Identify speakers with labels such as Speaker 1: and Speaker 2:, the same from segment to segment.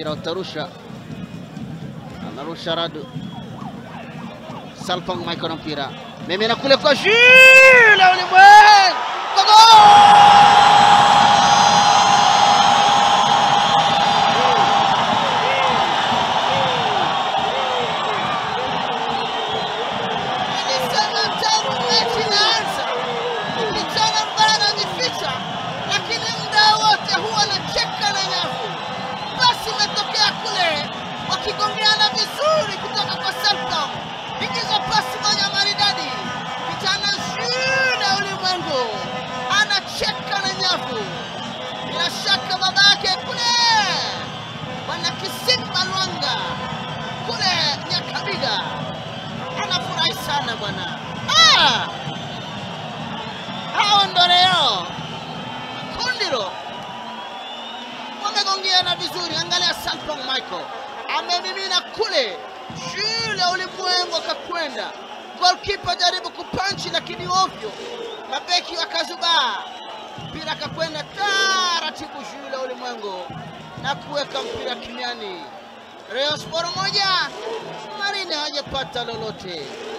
Speaker 1: mpira utarusha, anarusha Radu Salpang Michael na mpira memena kule kwa Jules Ulimwengu Gogo!
Speaker 2: Nilisema tangu mechi inaanza, ni kijana ambaye anajificha, lakini muda wote huwa anacheka na nyavu. Basi imetokea kule wakigongeana vizuri kutoka kwa Selcom, ingiza pasi moja maridadi, kijana Jules Ulimwengu anacheka na nyavu. Bila shaka baba yake kule bwana Kisimba Lwanga kule Nyakabiga anafurahi sana bwana. Ah! Hao ndo leo Kundiro wamegongeana vizuri. Angalia Salpong Michael amemimina kule, Jules Ulimwengu akakwenda. Golkipa jaribu kupanchi, lakini ovyo, mabeki wakazubaa, mpira akakwenda taratibu, Jules Ulimwengu na kuweka mpira kimiani. Rayon Sport moja, Marine hajapata lolote.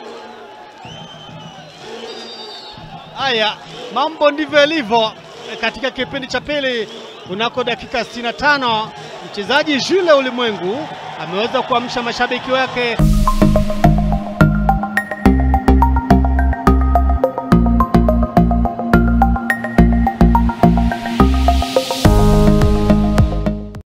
Speaker 3: Haya, mambo ndivyo yalivyo eh, katika kipindi cha pili. Kunako dakika 65 mchezaji Jules Ulimwengu ameweza kuamsha mashabiki wake